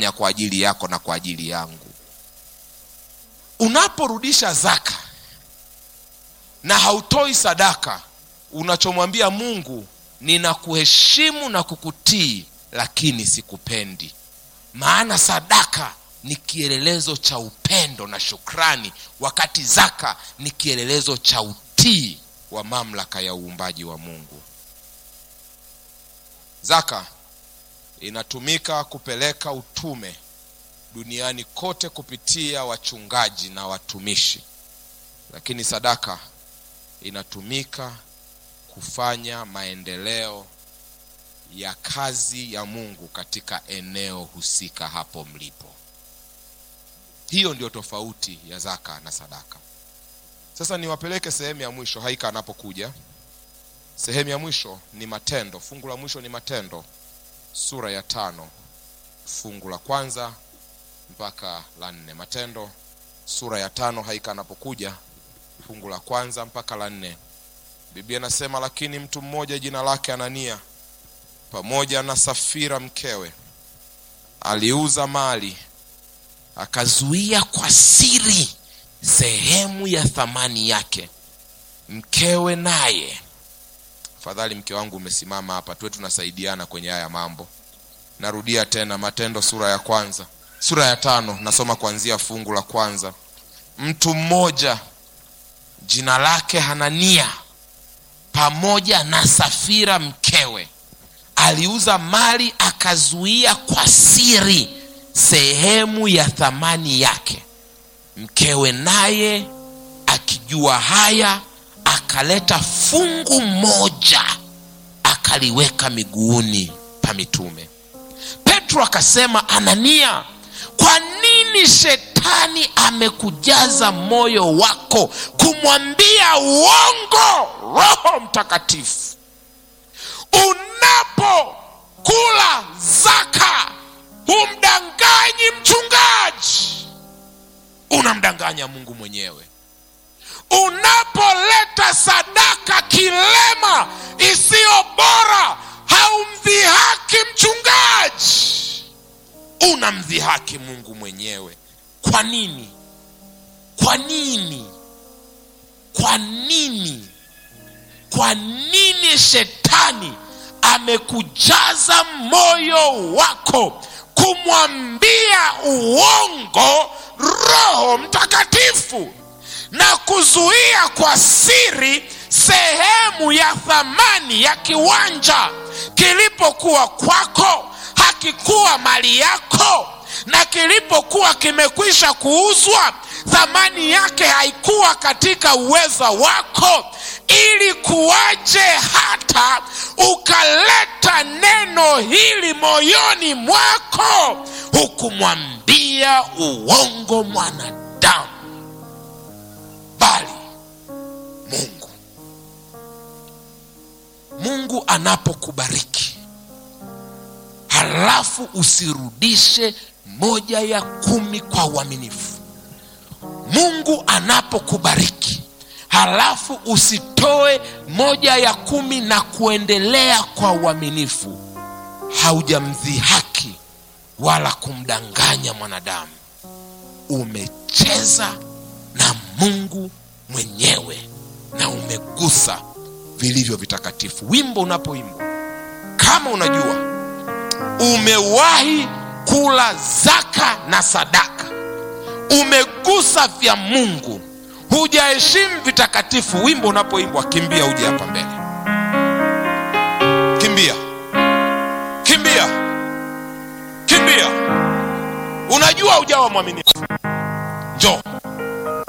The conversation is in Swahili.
amefanya kwa ajili yako na kwa ajili yangu unaporudisha zaka na hautoi sadaka unachomwambia mungu ninakuheshimu na kukutii lakini sikupendi maana sadaka ni kielelezo cha upendo na shukrani wakati zaka ni kielelezo cha utii wa mamlaka ya uumbaji wa mungu zaka inatumika kupeleka utume duniani kote kupitia wachungaji na watumishi lakini sadaka inatumika kufanya maendeleo ya kazi ya mungu katika eneo husika hapo mlipo hiyo ndio tofauti ya zaka na sadaka sasa niwapeleke sehemu ya mwisho haika anapokuja sehemu ya mwisho ni matendo fungu la mwisho ni matendo sura ya tano fungu la kwanza mpaka la nne matendo sura ya tano haika anapokuja fungu la kwanza mpaka la nne biblia inasema lakini mtu mmoja jina lake anania pamoja na safira mkewe aliuza mali akazuia kwa siri sehemu ya thamani yake mkewe naye fadhali mke wangu umesimama hapa tuwe tunasaidiana kwenye haya mambo narudia tena matendo sura ya kwanza sura ya tano nasoma kuanzia fungu la kwanza mtu mmoja jina lake hanania pamoja na safira mkewe aliuza mali akazuia kwa siri sehemu ya thamani yake mkewe naye akijua haya akaleta fungu moja akaliweka miguuni pa mitume petro akasema anania kwa nini shetani amekujaza moyo wako kumwambia uongo roho mtakatifu unapokula zaka humdanganyi mchungaji unamdanganya mungu mwenyewe unapoleta sadaka kilema isiyo bora haumdhihaki mchungaji unamdhihaki mungu mwenyewe kwa nini kwa nini kwa nini kwa nini shetani amekujaza moyo wako kumwambia uongo roho mtakatifu na kuzuia kwa siri sehemu ya thamani ya kiwanja kilipokuwa kwako hakikuwa mali yako na kilipokuwa kimekwisha kuuzwa thamani yake haikuwa katika uweza wako ili kuwaje hata ukaleta neno hili moyoni mwako hukumwambia uongo mwanadamu bali mungu mungu anapokubariki halafu usirudishe moja ya kumi kwa uaminifu mungu anapokubariki halafu usitoe moja ya kumi na kuendelea kwa uaminifu haujamdhihaki wala kumdanganya mwanadamu umecheza na mungu mwenyewe na umegusa vilivyo vitakatifu wimbo unapoimba kama unajua umewahi kula zaka na sadaka umegusa vya mungu hujaheshimu vitakatifu wimbo unapoimbwa kimbia uje hapa mbele kimbia kimbia kimbia unajua ujawa mwaminifu